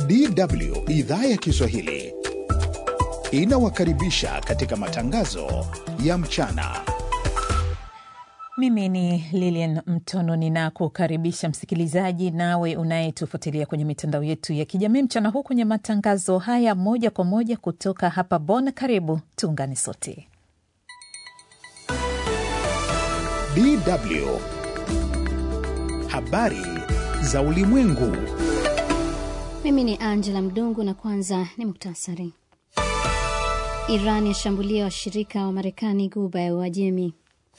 DW idhaa ya Kiswahili inawakaribisha katika matangazo ya mchana. Mimi ni Lilian Mtono, ninakukaribisha msikilizaji, nawe unayetufuatilia kwenye mitandao yetu ya kijamii mchana huu kwenye matangazo haya moja kwa moja kutoka hapa Bonn. Karibu tuungane sote. DW habari za ulimwengu. Mimi ni Angela Mdungu na kwanza ni muktasari. Iran yashambulia washirika wa Marekani Guba ya Uajemi.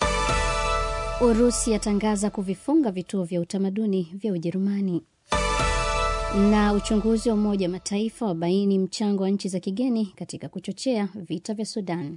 Urusi yatangaza kuvifunga vituo vya utamaduni vya Ujerumani. Na uchunguzi wa Umoja wa Mataifa wabaini mchango wa nchi za kigeni katika kuchochea vita vya Sudan.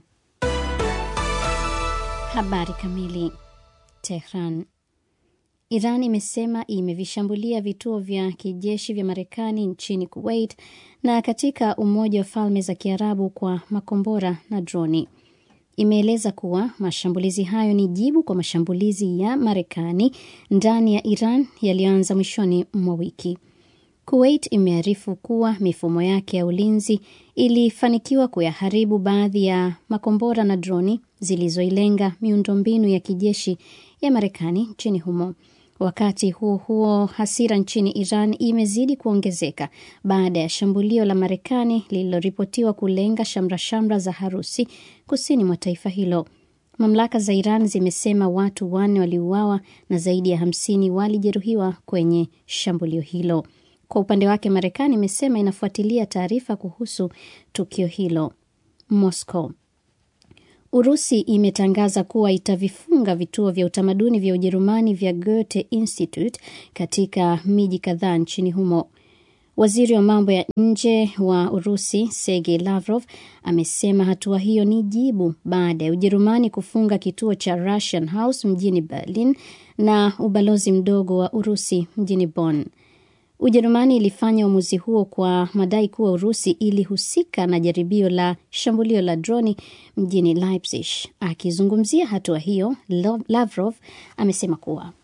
Habari kamili. Tehran. Iran imesema imevishambulia vituo vya kijeshi vya Marekani nchini Kuwait na katika Umoja wa Falme za Kiarabu kwa makombora na droni. Imeeleza kuwa mashambulizi hayo ni jibu kwa mashambulizi ya Marekani ndani ya Iran yaliyoanza mwishoni mwa wiki. Kuwait imearifu kuwa mifumo yake ya ulinzi ilifanikiwa kuyaharibu baadhi ya makombora na droni zilizoilenga miundombinu ya kijeshi ya Marekani nchini humo. Wakati huo huo, hasira nchini Iran imezidi kuongezeka baada ya shambulio la Marekani lililoripotiwa kulenga shamra-shamra za harusi kusini mwa taifa hilo. Mamlaka za Iran zimesema watu wanne waliuawa na zaidi ya hamsini walijeruhiwa kwenye shambulio hilo. Kwa upande wake, Marekani imesema inafuatilia taarifa kuhusu tukio hilo. Moscow Urusi imetangaza kuwa itavifunga vituo vya utamaduni vya Ujerumani vya Goethe Institute katika miji kadhaa nchini humo. Waziri wa mambo ya nje wa Urusi Sergei Lavrov amesema hatua hiyo ni jibu baada ya Ujerumani kufunga kituo cha Russian House mjini Berlin na ubalozi mdogo wa Urusi mjini Bonn. Ujerumani ilifanya uamuzi huo kwa madai kuwa Urusi ilihusika na jaribio la shambulio la droni mjini Leipzig. Akizungumzia hatua hiyo, Lavrov amesema kuwa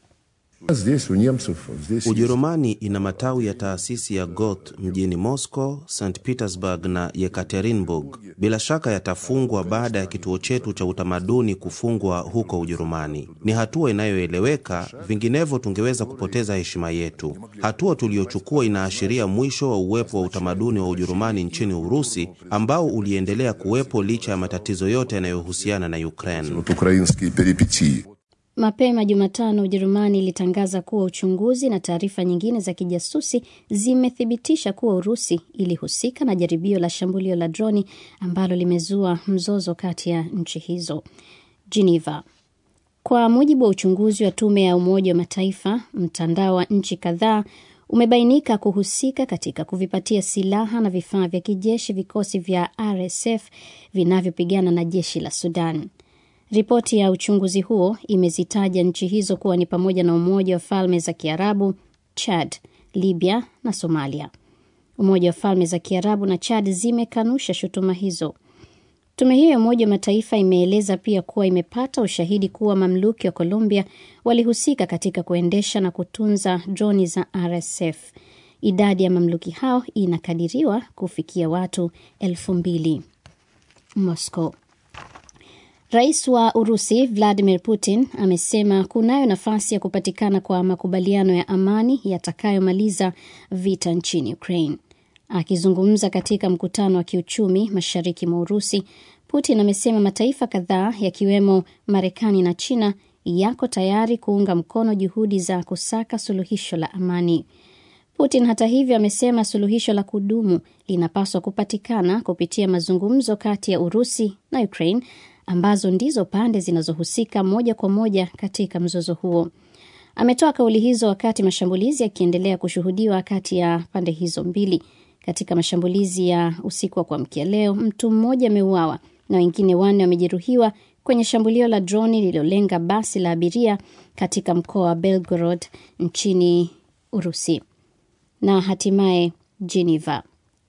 Ujerumani ina matawi ya taasisi ya Goethe mjini Moscow, St Petersburg na Yekaterinburg. Bila shaka yatafungwa baada ya kituo chetu cha utamaduni kufungwa huko Ujerumani. Ni hatua inayoeleweka, vinginevyo tungeweza kupoteza heshima yetu. Hatua tuliyochukua inaashiria mwisho wa uwepo wa utamaduni wa Ujerumani nchini Urusi ambao uliendelea kuwepo licha ya matatizo yote yanayohusiana na Ukraine. Mapema Jumatano, Ujerumani ilitangaza kuwa uchunguzi na taarifa nyingine za kijasusi zimethibitisha kuwa Urusi ilihusika na jaribio la shambulio la droni ambalo limezua mzozo kati ya nchi hizo. Geneva. Kwa mujibu wa uchunguzi wa tume ya Umoja wa Mataifa, mtandao wa nchi kadhaa umebainika kuhusika katika kuvipatia silaha na vifaa vya kijeshi vikosi vya RSF vinavyopigana na jeshi la Sudan. Ripoti ya uchunguzi huo imezitaja nchi hizo kuwa ni pamoja na Umoja wa Falme za Kiarabu, Chad, Libya na Somalia. Umoja wa Falme za Kiarabu na Chad zimekanusha shutuma hizo. Tume hiyo ya Umoja wa Mataifa imeeleza pia kuwa imepata ushahidi kuwa mamluki wa Colombia walihusika katika kuendesha na kutunza droni za RSF. Idadi ya mamluki hao inakadiriwa kufikia watu elfu mbili. Moscow. Rais wa Urusi Vladimir Putin amesema kunayo nafasi ya kupatikana kwa makubaliano ya amani yatakayomaliza vita nchini Ukraine. Akizungumza katika mkutano wa kiuchumi mashariki mwa Urusi, Putin amesema mataifa kadhaa yakiwemo Marekani na China yako tayari kuunga mkono juhudi za kusaka suluhisho la amani. Putin hata hivyo amesema suluhisho la kudumu linapaswa kupatikana kupitia mazungumzo kati ya Urusi na Ukraine ambazo ndizo pande zinazohusika moja kwa moja katika mzozo huo. Ametoa kauli hizo wakati mashambulizi yakiendelea kushuhudiwa kati ya pande hizo mbili. Katika mashambulizi ya usiku wa kuamkia leo, mtu mmoja ameuawa na wengine wanne wamejeruhiwa kwenye shambulio la droni lililolenga basi la abiria katika mkoa wa Belgorod nchini Urusi. Na hatimaye Geneva.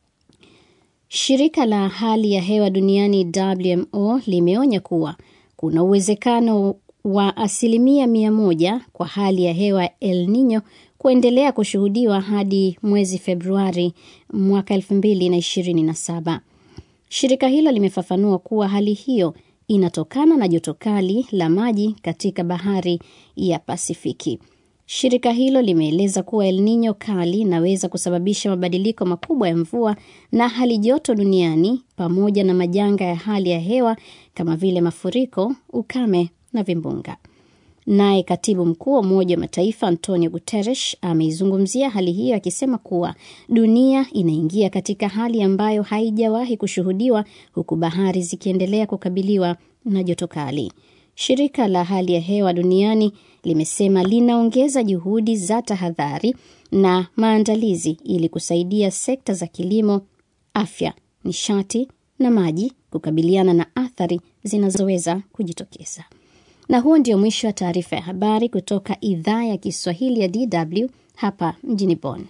Shirika la hali ya hewa duniani WMO limeonya kuwa kuna uwezekano wa asilimia mia moja kwa hali ya hewa El Nino kuendelea kushuhudiwa hadi mwezi Februari mwaka 2027. Shirika hilo limefafanua kuwa hali hiyo inatokana na joto kali la maji katika bahari ya Pasifiki. Shirika hilo limeeleza kuwa El Nino kali inaweza kusababisha mabadiliko makubwa ya mvua na hali joto duniani pamoja na majanga ya hali ya hewa kama vile mafuriko, ukame na vimbunga. Naye katibu mkuu wa Umoja wa Mataifa Antonio Guterres ameizungumzia hali hiyo akisema kuwa dunia inaingia katika hali ambayo haijawahi kushuhudiwa huku bahari zikiendelea kukabiliwa na joto kali. Shirika la hali ya hewa duniani limesema linaongeza juhudi za tahadhari na maandalizi ili kusaidia sekta za kilimo, afya, nishati na maji kukabiliana na athari zinazoweza kujitokeza. Na huo ndio mwisho wa taarifa ya habari kutoka idhaa ya Kiswahili ya DW hapa mjini Bonn.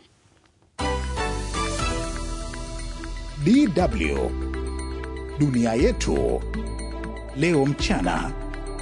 DW dunia yetu leo mchana.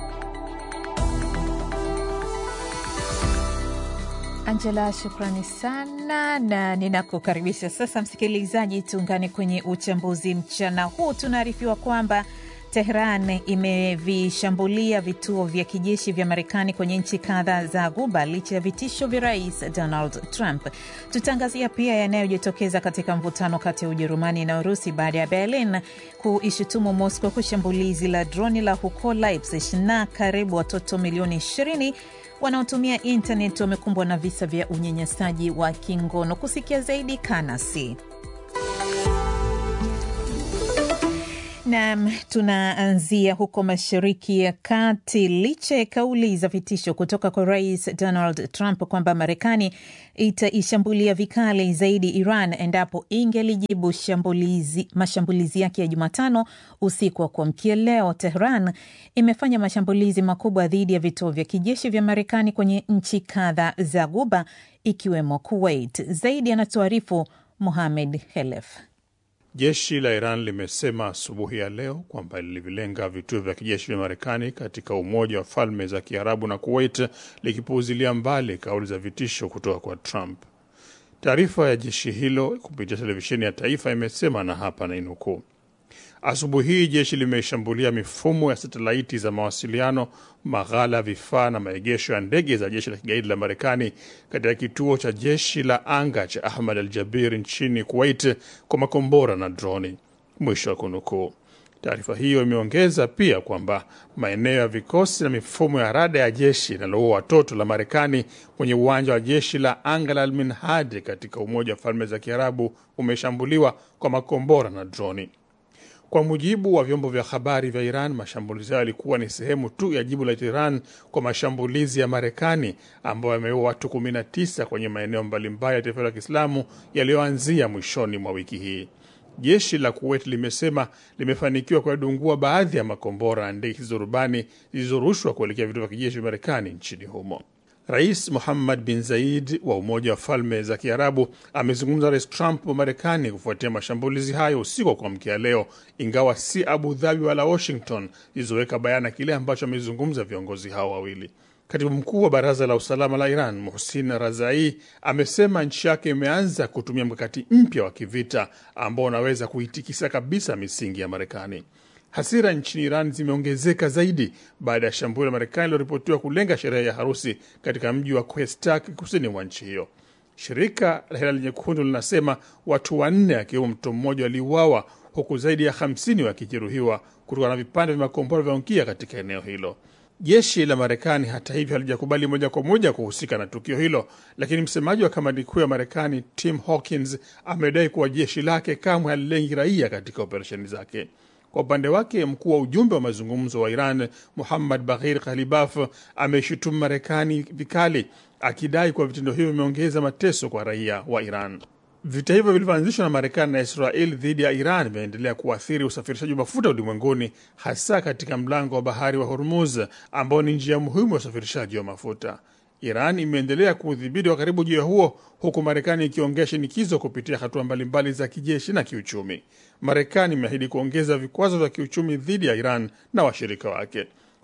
Angela, shukrani sana, na ninakukaribisha sasa msikilizaji, tuungane kwenye uchambuzi mchana huu. Tunaarifiwa kwamba Tehran imevishambulia vituo vya kijeshi vya Marekani kwenye nchi kadhaa za Ghuba licha ya vitisho vya Rais Donald Trump. Tutaangazia pia yanayojitokeza katika mvutano kati ya Ujerumani na Urusi baada ya Berlin kuishutumu Moscow kwa shambulizi la droni la huko Leipzig, na karibu watoto milioni 20 wanaotumia intaneti wamekumbwa na visa vya unyanyasaji wa kingono. Kusikia zaidi, kanasi Nam, tunaanzia huko Mashariki ya Kati. Licha ya kauli za vitisho kutoka kwa Rais Donald Trump kwamba Marekani itaishambulia vikali zaidi Iran endapo ingelijibu shambulizi, mashambulizi yake ya Jumatano usiku wa kuamkia leo, Tehran imefanya mashambulizi makubwa dhidi ya vituo vya kijeshi vya Marekani kwenye nchi kadhaa za Ghuba ikiwemo Kuwait. Zaidi anatuarifu Mohamed Helef. Jeshi la Iran limesema asubuhi ya leo kwamba lilivilenga vituo vya kijeshi vya Marekani katika Umoja wa Falme za Kiarabu na Kuwait, likipuuzilia mbali kauli za vitisho kutoka kwa Trump. Taarifa ya jeshi hilo kupitia televisheni ya taifa imesema, na hapa nainukuu: Asubuhi hii jeshi limeshambulia mifumo ya satelaiti za mawasiliano, maghala, vifaa na maegesho ya ndege za jeshi la kigaidi la Marekani katika kituo cha jeshi la anga cha Ahmad al Jabir nchini Kuwait kwa makombora na droni. Mwisho wa kunukuu. Taarifa hiyo imeongeza pia kwamba maeneo ya vikosi na mifumo ya rada ya jeshi linaloua watoto la Marekani kwenye uwanja wa jeshi la anga la Alminhad katika Umoja wa Falme za Kiarabu umeshambuliwa kwa makombora na droni. Kwa mujibu wa vyombo vya habari vya Iran, mashambulizi hayo yalikuwa ni sehemu tu ya jibu la Iran kwa mashambulizi ya Marekani ambayo yameua watu 19 kwenye maeneo mbalimbali ya taifa la Kiislamu yaliyoanzia mwishoni mwa wiki hii. Jeshi la Kuwait limesema limefanikiwa kuyadungua baadhi ya makombora na ndege zisizo rubani zilizorushwa kuelekea vituo vya kijeshi vya Marekani nchini humo. Rais Muhammad bin Zaid wa Umoja wa Falme za Kiarabu amezungumza Rais Trump wa Marekani kufuatia mashambulizi hayo usiku wa kuamkia leo, ingawa si Abu Dhabi wala Washington zilizoweka bayana kile ambacho amezungumza viongozi hao wawili. Katibu mkuu wa Baraza la Usalama la Iran Muhsin Razai amesema nchi yake imeanza kutumia mkakati mpya wa kivita ambao unaweza kuitikisa kabisa misingi ya Marekani. Hasira nchini Iran zimeongezeka zaidi baada ya shambulio la Marekani liloripotiwa kulenga sherehe ya harusi katika mji wa Kwestak kusini mwa nchi hiyo. Shirika la Hilali Nyekundu linasema watu wanne akiwemo mtoto mmoja waliuawa huku zaidi ya hamsini wakijeruhiwa kutokana na vipande vya makombora vyaongia katika eneo hilo. Jeshi la Marekani hata hivyo halijakubali moja kwa moja kuhusika na tukio hilo, lakini msemaji wa kamandi kuu ya Marekani Tim Hawkins amedai kuwa jeshi lake kamwe halilengi raia katika operesheni zake. Kwa upande wake mkuu wa ujumbe wa mazungumzo wa Iran Muhammad Baghir Ghalibaf ameshutumu Marekani vikali akidai kuwa vitendo hivyo vimeongeza mateso kwa raia wa Iran. Vita hivyo vilivyoanzishwa na Marekani na Israel dhidi ya Iran vinaendelea kuathiri usafirishaji wa mafuta ulimwenguni, hasa katika mlango wa bahari wa Hormuz ambao ni njia muhimu ya usafirishaji wa mafuta. Iran imeendelea kuudhibiti wa karibu juu ya huo, huku Marekani ikiongea shinikizo kupitia hatua mbalimbali za kijeshi na kiuchumi. Marekani imeahidi kuongeza vikwazo vya kiuchumi dhidi ya Iran na washirika wake.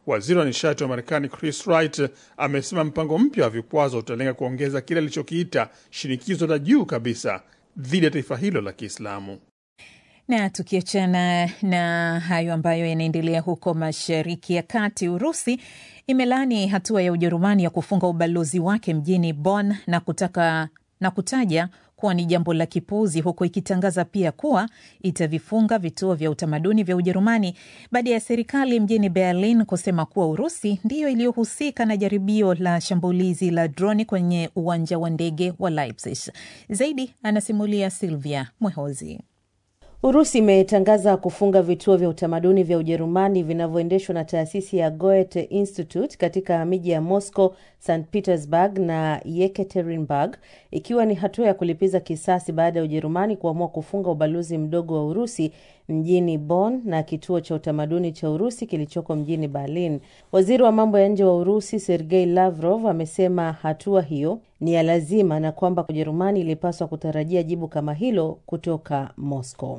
Waziri wa nishati wa Marekani Chris Wright amesema mpango mpya wa vikwazo utalenga kuongeza kile alichokiita shinikizo la juu kabisa dhidi ya taifa hilo la Kiislamu. Na tukiachana na hayo ambayo yanaendelea huko Mashariki ya Kati, Urusi imelaani hatua ya Ujerumani ya kufunga ubalozi wake mjini Bonn na kutaka na kutaja kuwa ni jambo la kipuuzi, huku ikitangaza pia kuwa itavifunga vituo vya utamaduni vya Ujerumani baada ya serikali mjini Berlin kusema kuwa Urusi ndiyo iliyohusika na jaribio la shambulizi la droni kwenye uwanja wa ndege wa Leipzig. Zaidi anasimulia Silvia Mwehozi. Urusi imetangaza kufunga vituo vya utamaduni vya Ujerumani vinavyoendeshwa na taasisi ya Goethe Institute katika miji ya Moscow, St Petersburg na Yekaterinburg, ikiwa ni hatua ya kulipiza kisasi baada ya Ujerumani kuamua kufunga ubalozi mdogo wa Urusi mjini Bonn na kituo cha utamaduni cha Urusi kilichoko mjini Berlin. Waziri wa mambo ya nje wa Urusi Sergei Lavrov amesema hatua hiyo ni ya lazima na kwamba Ujerumani ilipaswa kutarajia jibu kama hilo kutoka Moscow.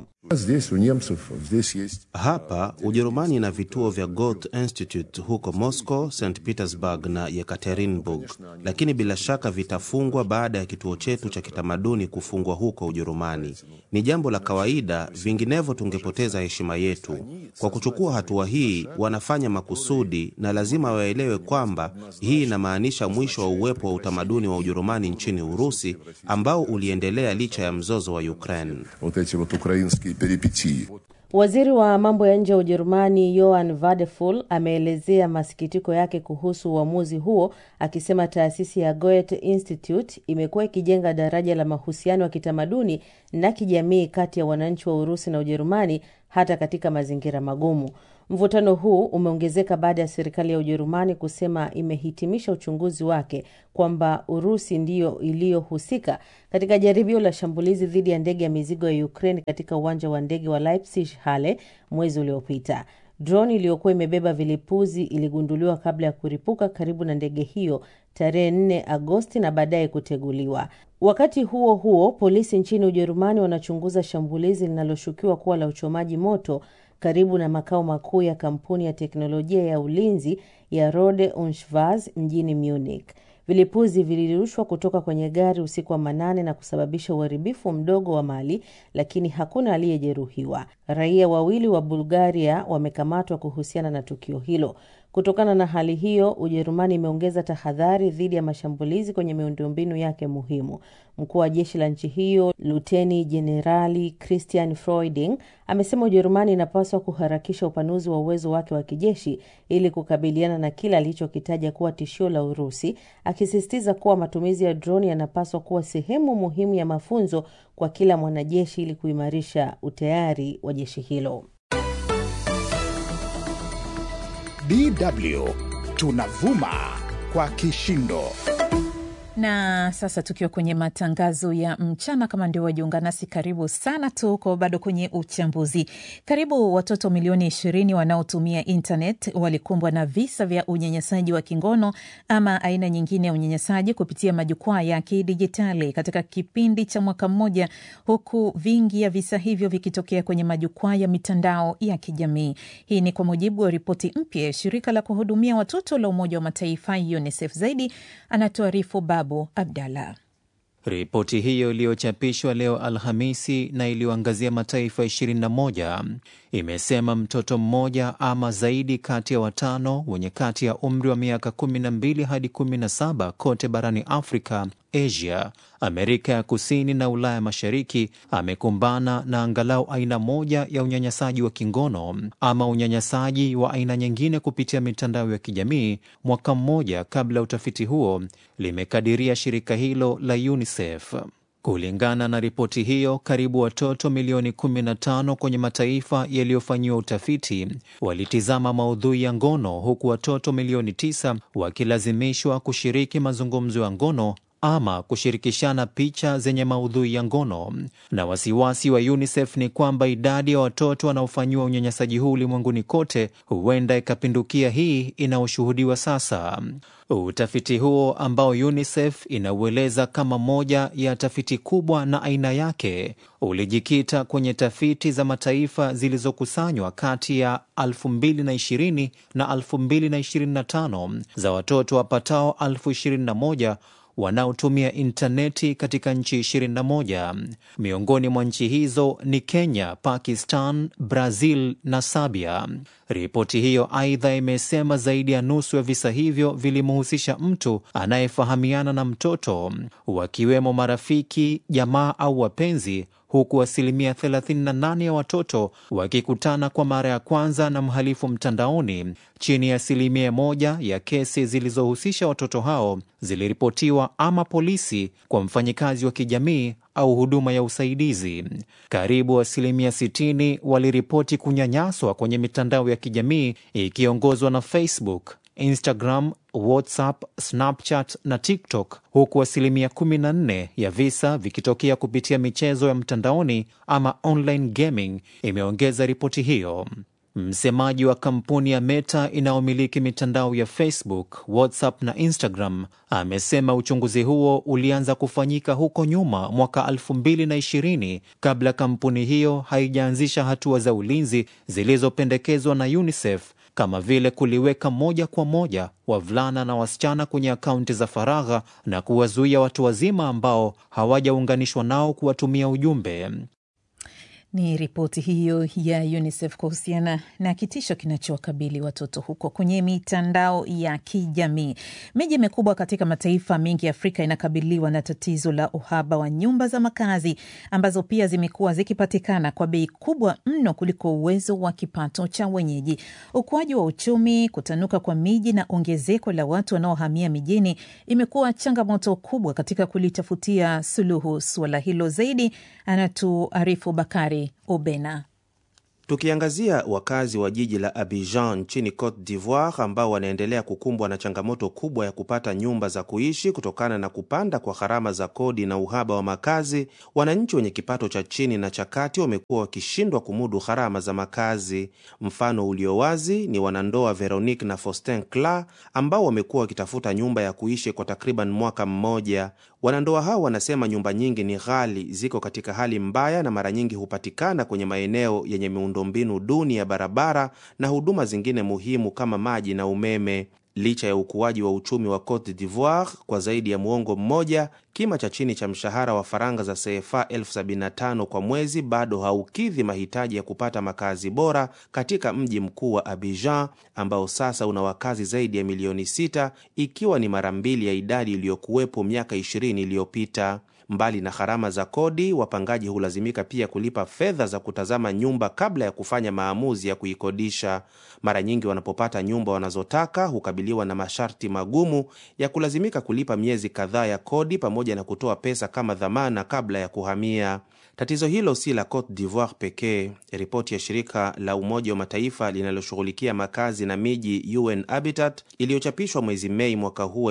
Hapa Ujerumani ina vituo vya Goethe Institute huko Moscow, St Petersburg na Yekaterinburg, lakini bila shaka vitafungwa baada ya kituo chetu cha kitamaduni kufungwa huko Ujerumani. Ni jambo la kawaida, vinginevyo tungepoteza heshima yetu. Kwa kuchukua hatua hii, wanafanya makusudi, na lazima waelewe kwamba hii inamaanisha mwisho wa uwepo wa utamaduni wa Ujerumani nchini Urusi ambao uliendelea licha ya mzozo wa Ukraine. Waziri wa mambo ya nje wa Ujerumani Johann Vadeful ameelezea masikitiko yake kuhusu uamuzi huo, akisema taasisi ya Goethe Institute imekuwa ikijenga daraja la mahusiano ya kitamaduni na kijamii kati ya wananchi wa Urusi na Ujerumani hata katika mazingira magumu. Mvutano huu umeongezeka baada ya serikali ya Ujerumani kusema imehitimisha uchunguzi wake kwamba Urusi ndiyo iliyohusika katika jaribio la shambulizi dhidi ya ndege ya mizigo ya Ukraine katika uwanja wa ndege wa Leipzig Halle mwezi uliopita. Droni iliyokuwa imebeba vilipuzi iligunduliwa kabla ya kuripuka karibu na ndege hiyo tarehe 4 Agosti na baadaye kuteguliwa. Wakati huo huo, polisi nchini Ujerumani wanachunguza shambulizi linaloshukiwa kuwa la uchomaji moto karibu na makao makuu ya kampuni ya teknolojia ya ulinzi ya Rohde und Schwarz mjini Munich. Vilipuzi vilirushwa kutoka kwenye gari usiku wa manane na kusababisha uharibifu mdogo wa mali, lakini hakuna aliyejeruhiwa. Raia wawili wa Bulgaria wamekamatwa kuhusiana na tukio hilo. Kutokana na hali hiyo, Ujerumani imeongeza tahadhari dhidi ya mashambulizi kwenye miundombinu yake muhimu. Mkuu wa jeshi la nchi hiyo Luteni Jenerali Christian Freuding amesema Ujerumani inapaswa kuharakisha upanuzi wa uwezo wake wa kijeshi ili kukabiliana na kile alichokitaja kuwa tishio la Urusi, akisisitiza kuwa matumizi ya droni yanapaswa kuwa sehemu muhimu ya mafunzo kwa kila mwanajeshi ili kuimarisha utayari wa jeshi hilo. DW tunavuma kwa kishindo. Na sasa tukiwa kwenye matangazo ya mchana, kama ndio wajiunga nasi, karibu sana. Tuko bado kwenye uchambuzi. Karibu watoto milioni ishirini wanaotumia internet walikumbwa na visa vya unyanyasaji wa kingono ama aina nyingine ya unyanyasaji kupitia majukwaa ya kidijitali katika kipindi cha mwaka mmoja, huku vingi ya visa hivyo vikitokea kwenye majukwaa ya mitandao ya kijamii. Hii ni kwa mujibu wa ripoti mpya ya shirika la kuhudumia watoto la Umoja wa Mataifa UNICEF. Zaidi anatuarifu Babu Abdallah. Ripoti hiyo iliyochapishwa leo Alhamisi na iliyoangazia mataifa 21 imesema mtoto mmoja ama zaidi kati ya watano wenye kati ya umri wa miaka 12 hadi 17 kote barani Afrika, Asia, Amerika ya Kusini na Ulaya Mashariki amekumbana na angalau aina moja ya unyanyasaji wa kingono ama unyanyasaji wa aina nyingine kupitia mitandao ya kijamii mwaka mmoja kabla ya utafiti huo, limekadiria shirika hilo la UNICEF. Kulingana na ripoti hiyo, karibu watoto milioni 15 kwenye mataifa yaliyofanyiwa utafiti walitizama maudhui ya ngono, huku watoto milioni 9 wakilazimishwa kushiriki mazungumzo ya ngono ama kushirikishana picha zenye maudhui ya ngono. Na wasiwasi wa UNICEF ni kwamba idadi ya watoto wanaofanyiwa unyanyasaji huu ulimwenguni kote huenda ikapindukia hii inayoshuhudiwa sasa. Utafiti huo ambao UNICEF inaueleza kama moja ya tafiti kubwa na aina yake ulijikita kwenye tafiti za mataifa zilizokusanywa kati ya 2020 na 2025 za watoto wapatao 21 wanaotumia intaneti katika nchi 21. Miongoni mwa nchi hizo ni Kenya, Pakistan, Brazil na Sabia. Ripoti hiyo aidha imesema zaidi ya nusu ya visa hivyo vilimhusisha mtu anayefahamiana na mtoto, wakiwemo marafiki, jamaa au wapenzi huku asilimia 38 ya watoto wakikutana kwa mara ya kwanza na mhalifu mtandaoni. Chini ya asilimia moja ya kesi zilizohusisha watoto hao ziliripotiwa ama polisi kwa mfanyikazi wa kijamii au huduma ya usaidizi. Karibu asilimia 60 waliripoti kunyanyaswa kwenye mitandao ya kijamii ikiongozwa na Facebook, Instagram, WhatsApp, Snapchat na TikTok, huku asilimia 14 ya visa vikitokea kupitia michezo ya mtandaoni ama online gaming, imeongeza ripoti hiyo. Msemaji wa kampuni ya Meta inayomiliki mitandao ya Facebook, WhatsApp na Instagram amesema uchunguzi huo ulianza kufanyika huko nyuma mwaka 2020 kabla kampuni hiyo haijaanzisha hatua za ulinzi zilizopendekezwa na UNICEF kama vile kuliweka moja kwa moja wavulana na wasichana kwenye akaunti za faragha na kuwazuia watu wazima ambao hawajaunganishwa nao kuwatumia ujumbe. Ni ripoti hiyo ya UNICEF kuhusiana na kitisho kinachowakabili watoto huko kwenye mitandao ya kijamii. Miji mikubwa katika mataifa mengi ya Afrika inakabiliwa na tatizo la uhaba wa nyumba za makazi ambazo pia zimekuwa zikipatikana kwa bei kubwa mno kuliko uwezo wa kipato cha wenyeji. Ukuaji wa uchumi, kutanuka kwa miji na ongezeko la watu wanaohamia mijini imekuwa changamoto kubwa katika kulitafutia suluhu suala hilo. Zaidi anatuarifu Bakari Obena. Tukiangazia wakazi wa jiji la Abidjan nchini Cote d'Ivoire ambao wanaendelea kukumbwa na changamoto kubwa ya kupata nyumba za kuishi kutokana na kupanda kwa gharama za kodi na uhaba wa makazi, wananchi wenye kipato cha chini na cha kati wamekuwa wakishindwa kumudu gharama za makazi. Mfano ulio wazi ni wanandoa Veronique na Faustin Cla ambao wamekuwa wakitafuta nyumba ya kuishi kwa takriban mwaka mmoja. Wanandoa hao wanasema nyumba nyingi ni ghali, ziko katika hali mbaya na mara nyingi hupatikana kwenye maeneo yenye miundombinu duni ya barabara na huduma zingine muhimu kama maji na umeme. Licha ya ukuaji wa uchumi wa Cote d'Ivoire kwa zaidi ya muongo mmoja, kima cha chini cha mshahara wa faranga za CFA elfu sabini na tano kwa mwezi bado haukidhi mahitaji ya kupata makazi bora katika mji mkuu wa Abidjan ambao sasa una wakazi zaidi ya milioni sita ikiwa ni mara mbili ya idadi iliyokuwepo miaka ishirini iliyopita. Mbali na gharama za kodi, wapangaji hulazimika pia kulipa fedha za kutazama nyumba kabla ya kufanya maamuzi ya kuikodisha. Mara nyingi wanapopata nyumba wanazotaka hukabiliwa na masharti magumu ya kulazimika kulipa miezi kadhaa ya kodi pamoja na kutoa pesa kama dhamana kabla ya kuhamia. Tatizo hilo si la Cote d'Ivoire pekee. Ripoti ya shirika la Umoja wa Mataifa linaloshughulikia makazi na miji UN Habitat iliyochapishwa mwezi Mei mwaka huu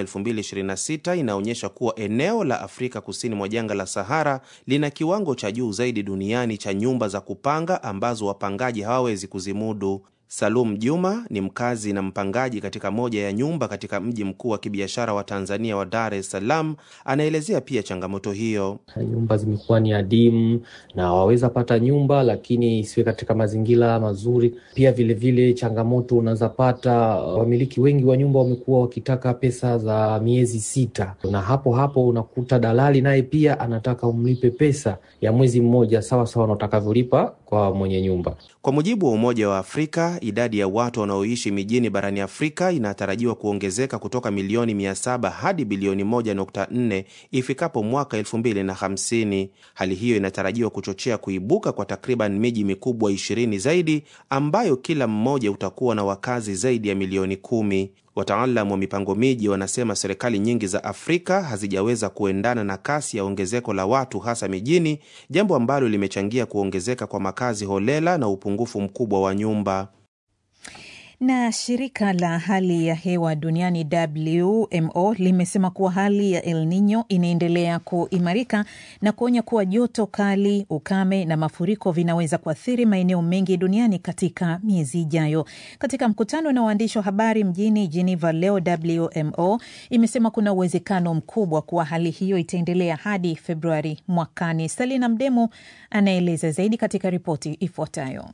2026 inaonyesha kuwa eneo la Afrika kusini mwa jangwa la Sahara lina kiwango cha juu zaidi duniani cha nyumba za kupanga ambazo wapangaji hawawezi kuzimudu. Salum Juma ni mkazi na mpangaji katika moja ya nyumba katika mji mkuu wa kibiashara wa Tanzania wa Dar es Salaam. Anaelezea pia changamoto hiyo. Nyumba zimekuwa ni adimu na waweza pata nyumba lakini isiwe katika mazingira mazuri. Pia vilevile vile changamoto unaweza pata, wamiliki wengi wa nyumba wamekuwa wakitaka pesa za miezi sita, na hapo hapo unakuta dalali naye pia anataka umlipe pesa ya mwezi mmoja sawa sawa na utakavyolipa kwa mwenye nyumba. Kwa mujibu wa Umoja wa Afrika, idadi ya watu wanaoishi mijini barani Afrika inatarajiwa kuongezeka kutoka milioni 700 hadi bilioni 1.4 ifikapo mwaka 2050. Hali hiyo inatarajiwa kuchochea kuibuka kwa takriban miji mikubwa 20 zaidi ambayo kila mmoja utakuwa na wakazi zaidi ya milioni kumi. Wataalamu wa mipango miji wanasema serikali nyingi za Afrika hazijaweza kuendana na kasi ya ongezeko la watu hasa mijini, jambo ambalo limechangia kuongezeka kwa makazi holela na upungufu mkubwa wa nyumba. Na shirika la hali ya hewa duniani WMO limesema kuwa hali ya El Nino inaendelea kuimarika na kuonya kuwa joto kali, ukame na mafuriko vinaweza kuathiri maeneo mengi duniani katika miezi ijayo. Katika mkutano na waandishi wa habari mjini Geneva leo, WMO imesema kuna uwezekano mkubwa kuwa hali hiyo itaendelea hadi Februari mwakani. Salina Mdemu anaeleza zaidi katika ripoti ifuatayo.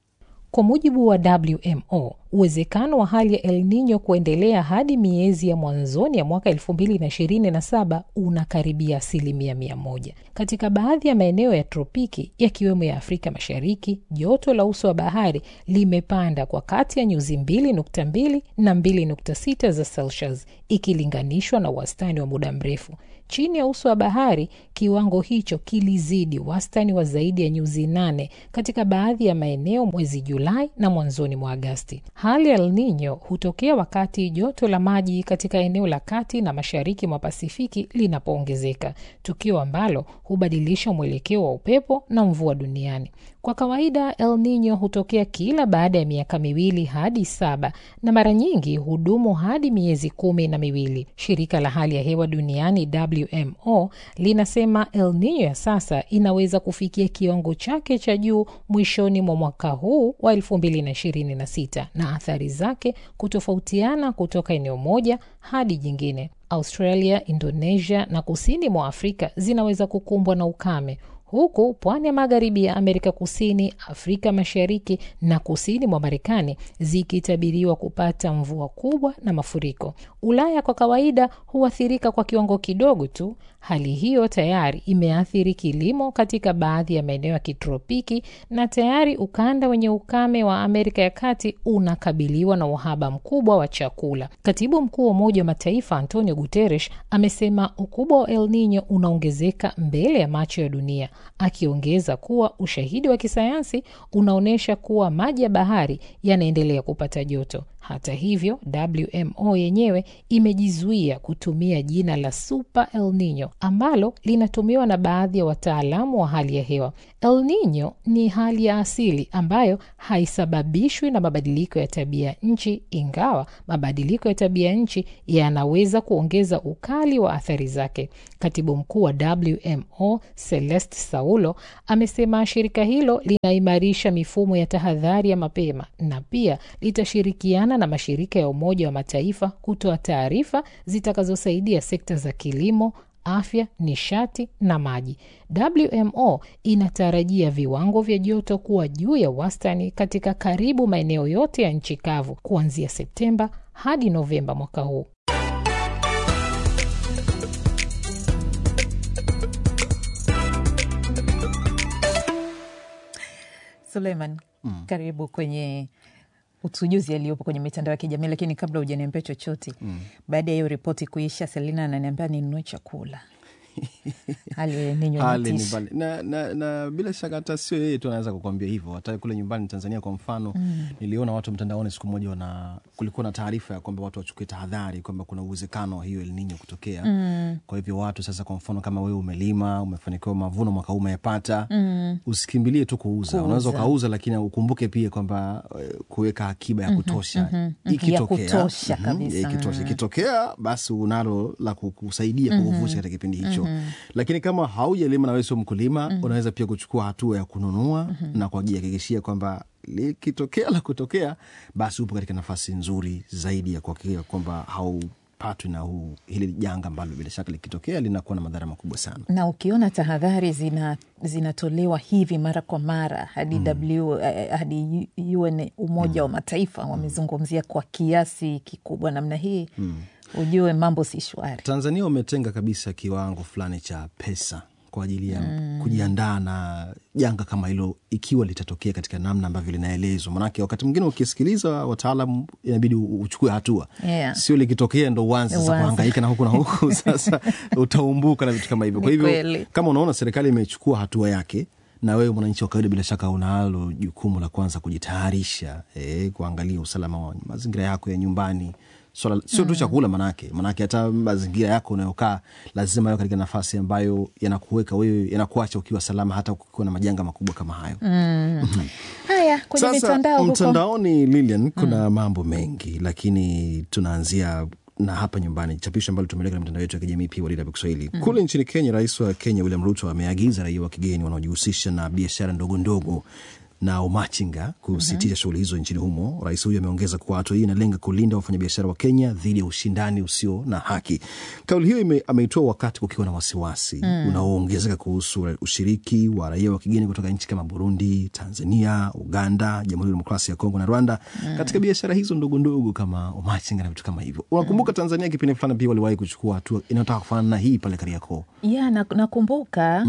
Kwa mujibu wa WMO, uwezekano wa hali ya El Nino kuendelea hadi miezi ya mwanzoni ya mwaka elfu mbili na ishirini na saba unakaribia asilimia mia moja. Katika baadhi ya maeneo ya tropiki yakiwemo ya Afrika Mashariki, joto la uso wa bahari limepanda kwa kati ya nyuzi mbili nukta mbili na mbili nukta sita za Celsius ikilinganishwa na wastani wa muda mrefu. Chini ya uso wa bahari, kiwango hicho kilizidi wastani wa zaidi ya nyuzi nane katika baadhi ya maeneo mwezi Julai na mwanzoni mwa Agasti. Hali ya El Nino hutokea wakati joto la maji katika eneo la kati na mashariki mwa Pasifiki linapoongezeka, tukio ambalo hubadilisha mwelekeo wa upepo na mvua duniani. Kwa kawaida El Nino hutokea kila baada ya miaka miwili hadi saba na mara nyingi hudumu hadi miezi kumi na miwili. Shirika la hali ya hewa duniani WMO linasema El Nino ya sasa inaweza kufikia kiwango chake cha juu mwishoni mwa mwaka huu wa elfu mbili na ishirini na sita na athari zake kutofautiana kutoka eneo moja hadi jingine. Australia, Indonesia na kusini mwa Afrika zinaweza kukumbwa na ukame huku pwani ya magharibi ya Amerika Kusini, Afrika Mashariki na kusini mwa Marekani zikitabiriwa kupata mvua kubwa na mafuriko. Ulaya kwa kawaida huathirika kwa kiwango kidogo tu. Hali hiyo tayari imeathiri kilimo katika baadhi ya maeneo ya kitropiki na tayari ukanda wenye ukame wa Amerika ya Kati unakabiliwa na uhaba mkubwa wa chakula. Katibu mkuu wa Umoja wa Mataifa Antonio Guterres amesema ukubwa wa El Nino unaongezeka mbele ya macho ya dunia, akiongeza kuwa ushahidi wa kisayansi unaonyesha kuwa maji ya bahari yanaendelea kupata joto. Hata hivyo, WMO yenyewe imejizuia kutumia jina la Super El Nino ambalo linatumiwa na baadhi ya wataalamu wa hali ya hewa. El Nino ni hali ya asili ambayo haisababishwi na mabadiliko ya tabia nchi, ingawa mabadiliko ya tabia nchi yanaweza kuongeza ukali wa athari zake. Katibu mkuu wa WMO Celeste Saulo amesema shirika hilo linaimarisha mifumo ya tahadhari ya mapema na pia litashirikiana na mashirika ya Umoja wa Mataifa kutoa taarifa zitakazosaidia sekta za kilimo, afya, nishati na maji. WMO inatarajia viwango vya joto kuwa juu ya wastani katika karibu maeneo yote ya nchi kavu kuanzia Septemba hadi Novemba mwaka huu. Suleiman, mm. karibu kwenye utujuzi yaliyopo kwenye mitandao ya kijamii. Lakini kabla hujaniambia chochote mm. baada ya hiyo ripoti kuisha, Selina ananiambia ninunue chakula hali ninyo hali ni mbali na, na, na bila shaka hata sio yeye tu anaweza kukwambia hivyo. Hata kule nyumbani Tanzania kwa mfano mm. niliona watu mtandaoni siku moja wana kulikuwa na taarifa ya kwamba watu wachukue tahadhari kwamba kuna uwezekano wa hiyo El Nino kutokea mm. kwa hivyo watu sasa, kwa mfano kama wewe umelima umefanikiwa mavuno mwaka huu umeyapata mm. usikimbilie tu kuuza, kuuza. Unaweza ukauza, lakini ukumbuke pia kwamba kuweka akiba ya kutosha mm -hmm. ikitokea ikitosha ikitokea, basi unalo la kukusaidia mm -hmm. kukuvusha katika kipindi hicho mm -hmm. lakini kama haujalima na wewe sio mkulima mm -hmm. unaweza pia kuchukua hatua ya kununua mm -hmm. na kujihakikishia kwamba likitokea la kutokea, basi upo katika nafasi nzuri zaidi ya kuhakikisha kwamba hau patwi na huu hili janga ambalo bila shaka likitokea linakuwa na madhara makubwa sana. Na ukiona tahadhari zina zinatolewa hivi mara kwa mara hadi mm. w hadi UN Umoja mm. wa Mataifa wamezungumzia kwa kiasi kikubwa namna hii mm. ujue mambo si shwari. Tanzania wametenga kabisa kiwango fulani cha pesa kwa ajili ya mm. kujiandaa na janga kama hilo ikiwa litatokea katika namna ambavyo linaelezwa. Manake wakati mwingine ukisikiliza wataalam inabidi uchukue hatua yeah. Sio likitokea ndo uanze sasa kuhangaika na huku na huku sasa utaumbuka na vitu kama hivyo. Kwa hivyo kama unaona serikali imechukua hatua yake na wewe mwananchi wa kawaida bila shaka unalo jukumu la kwanza kujitayarisha, eh, kuangalia usalama wa mazingira yako ya nyumbani swala sio tu chakula, manake manake hata mazingira yako unayokaa lazima yawe katika nafasi ambayo yanakuweka wewe, yanakuacha ukiwa salama, hata ukiwa na majanga makubwa kama hayo. mm. Haya, Haya, kwenye Sasa mitandao huko mtandaoni Lilian, kuna mambo mengi, lakini tunaanzia na hapa nyumbani, chapisho ambalo tumeleka na mitandao yetu ya kijamii pia DW Kiswahili. Kule nchini Kenya, rais wa Kenya William Ruto ameagiza raia wa kigeni wanaojihusisha na biashara ndogo ndogo na umachinga kusitisha shughuli hizo nchini humo. Rais huyo ameongeza kuwa hatua hii inalenga kulinda wafanyabiashara wa Kenya dhidi ya ushindani usio na haki. Kauli hiyo ime- ameitoa wakati kukiwa na wasiwasi unaoongezeka kuhusu ushiriki wa raia wa kigeni kutoka nchi kama Burundi, Tanzania, Uganda, Jamhuri ya Demokrasia ya Kongo na Rwanda katika biashara hizo ndogo ndogo kama umachinga na vitu kama hivyo. Unakumbuka Tanzania kipindi fulani pia waliwahi kuchukua hatua inayotaka kufanana na hii pale Kariakoo, ya na- nakumbuka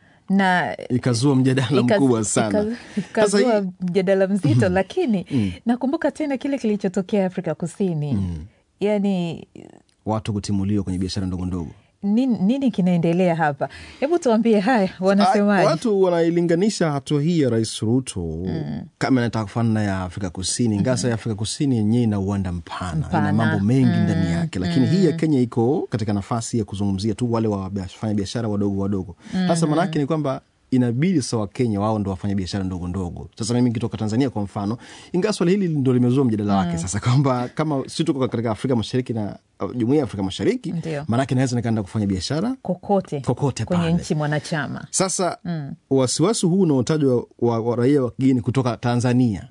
na ikazua mjadala Ikaz- mkubwa sana. ikaz- Sasa ikazua hii- mjadala mzito lakini nakumbuka tena kile kilichotokea Afrika Kusini yaani watu kutimuliwa kwenye biashara ndogo ndogo nini, nini kinaendelea hapa? Hebu tuambie haya, Ah, wanasemaje? Watu wanailinganisha hatua hii ya Rais Ruto kama inataka kufanana ya Afrika Kusini, ingawa sasa ya Afrika Kusini yenyewe ina uwanda mpana, ina Mpana. mambo mengi ndani yake, lakini hii ya Kenya iko katika nafasi ya kuzungumzia tu wale wafanya biashara wadogo wadogo. Sasa maanake ni kwamba inabidi sasa Wakenya wao ndo wafanya biashara ndogo ndogo. Sasa mimi nikitoka Tanzania kwa mfano, ingawa swali hili ndo limezua mjadala wake sasa, kwamba kama si tuko katika Afrika Mashariki na uh, jumuia ya Afrika Mashariki, Ndio. maanake naweza nikaenda kufanya biashara kokote Kokote kwenye pale. nchi mwanachama sasa wasiwasi huu unaotajwa wa, wa raia wa kigeni kutoka Tanzania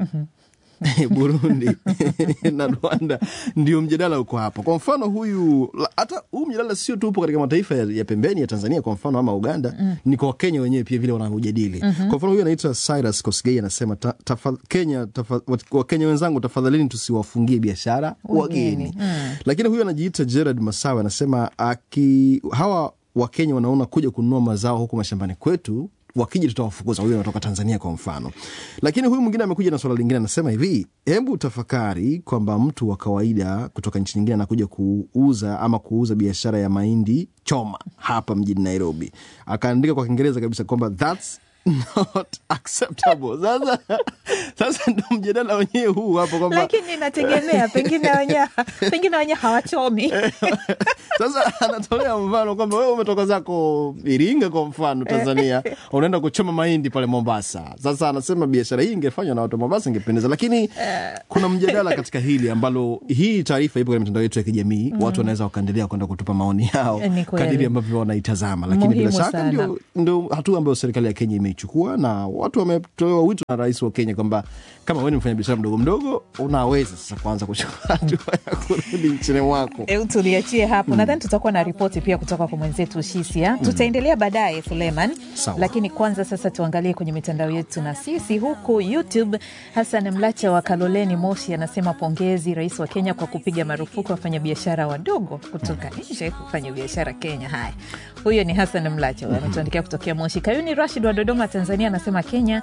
Burundi na Rwanda, ndio mjadala uko hapo. Kwa mfano huyu, la- hata huu mjadala sio tu upo katika mataifa ya, ya pembeni ya Tanzania kwa mfano ama Uganda, ni kwa Wakenya wenyewe pia vile wanaujadili. Kwa mfano huyu anaitwa Cyrus Kosgei anasema ta, tafa, Kenya tafa, Wakenya wenzangu, tafadhalini tusiwafungie biashara Wageni. wageni. Lakini huyu anajiita Gerard Masawe anasema aki, hawa Wakenya wanaona kuja kununua mazao huku mashambani kwetu wakija tutawafukuza. Huyu anatoka Tanzania kwa mfano. Lakini huyu mwingine amekuja na swala lingine, anasema hivi, hebu tafakari kwamba mtu wa kawaida kutoka nchi nyingine anakuja kuuza ama kuuza biashara ya mahindi choma hapa mjini Nairobi. Akaandika kwa Kiingereza kabisa kwamba that's not acceptable. Sasa sasa ndo mjadala wenyewe huu hapo kwamba lakini inategemea pengine wenyewe pengine wenyewe hawachomi Sasa anatolea mfano kwamba wewe umetoka zako Iringa kwa mfano Tanzania, unaenda kuchoma mahindi pale Mombasa. Sasa anasema biashara hii ingefanywa na watu wa Mombasa ingependeza, lakini kuna mjadala katika hili ambalo hii taarifa ipo kwenye mitandao yetu ya kijamii. Watu wanaweza wakaendelea kwenda kutupa maoni yao Ni kweli. kadiri ambavyo wanaitazama, lakini bila Muhimu shaka sana. ndio, ndio hatua ambayo serikali ya Kenya imeichukua, na watu wametolewa wito na rais wa Kenya kwamba kama wewe ni mfanya biashara mdogo mdogo, unaweza sasa kuanza kuchukua hatua ya kurudi nchini mwako. Eu, tuliachie hapo nadhani tutakuwa na ripoti pia kutoka kwa mwenzetu Shisia. Tutaendelea baadaye Suleiman, Sawa. lakini kwanza sasa tuangalie kwenye mitandao yetu na sisi huku YouTube. Hassan Mlacha wa Kaloleni Moshi anasema pongezi rais wa Kenya kwa kupiga marufuku wafanyabiashara wadogo kutoka nje kufanya biashara Kenya. Haya, huyo ni Hassan Mlacha huyo ametuandikia kutokea Moshi. Kayuni Rashid wa Dodoma, Tanzania anasema Kenya,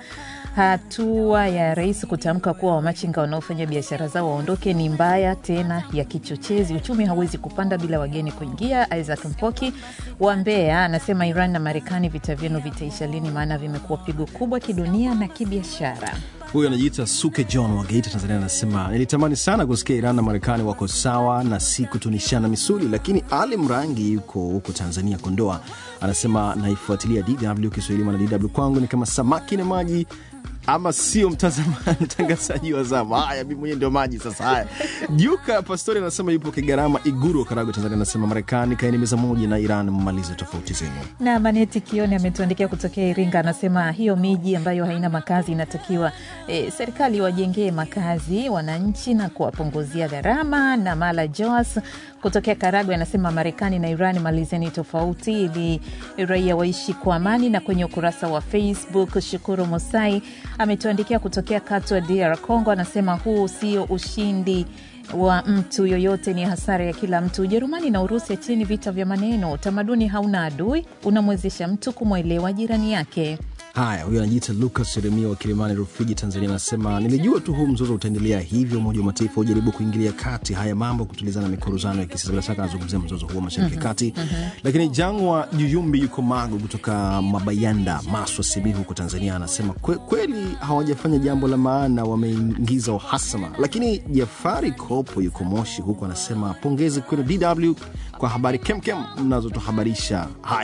hatua ya rais kutamka kuwa wamachinga wanaofanya biashara zao waondoke ni mbaya tena ya kichochezi. Uchumi hauwezi kupanda bila wageni kuingia. Isaac Mpoki wa Mbeya anasema Iran na Marekani, vita vyenu vitaisha lini? Maana vimekuwa pigo kubwa kidunia na kibiashara. Huyu anajiita Suke John wa Geita, Tanzania, anasema nilitamani sana kusikia Iran na Marekani wako sawa na si kutunishana misuli, lakini Ali Mrangi yuko huko Tanzania, Kondoa, anasema naifuatilia DW Kiswahili, maana DW kwangu ni kama samaki na maji ama sio mtazama- mtangazaji wa zama. Haya, mi mwenyewe ndio maji sasa. Haya, Juka Pastori anasema yupo Kigarama, Iguru, Karagwe, Tanzania, anasema Marekani kaeni meza moja na Iran, mmalize tofauti zenu. na Maneti Kioni ametuandikia kutokea Iringa, anasema hiyo miji ambayo haina makazi inatakiwa e, serikali wajengee makazi wananchi na kuwapunguzia gharama. Na Mala Joas kutokea Karagwe anasema Marekani na Iran malizeni tofauti ili raia waishi kwa amani. Na kwenye ukurasa wa Facebook, Shukuru Musai ametuandikia kutokea Katwa, DR Congo, anasema huu sio ushindi wa mtu yoyote, ni hasara ya kila mtu. Ujerumani na Urusi, acheni vita vya maneno. Utamaduni hauna adui, unamwezesha mtu kumwelewa jirani yake. Haya, huyo anajiita Lucas Yeremia wa Kilimani, Rufiji, Tanzania, anasema nilijua tu huu mzozo utaendelea hivyo, Umoja wa Mataifa ujaribu kuingilia kati haya mambo, kutulizana mikorozano ya kisiasa. Bila shaka anazungumzia mzozo huo mashariki ya kati. Lakini Jangwa Juyumbi yuko Magu kutoka Mabayanda, Maswa, Simiyu huko Tanzania, anasema kwe, kweli hawajafanya jambo la maana, wameingiza uhasama. Lakini Jafari Kopo yuko Moshi huko, anasema pongezi kwenu DW kwa habari kemkem mnazotuhabarisha. Haya,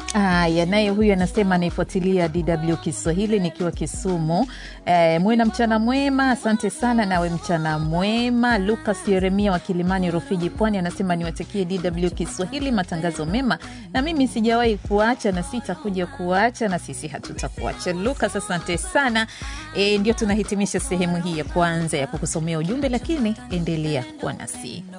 Aya, naye huyu anasema anaifuatilia DW Kiswahili nikiwa Kisumu. E, muwe na mchana mwema. Asante sana, nawe mchana mwema. Lukas Yeremia wa Kilimani Rufiji, Pwani, anasema niwatakie DW Kiswahili matangazo mema, na mimi sijawahi kuacha na sitakuja kuacha, na sisi hatutakuacha. Lukas, asante sana. E, ndio tunahitimisha sehemu hii ya kwanza ya kukusomea ujumbe, lakini endelea kuwa nasi.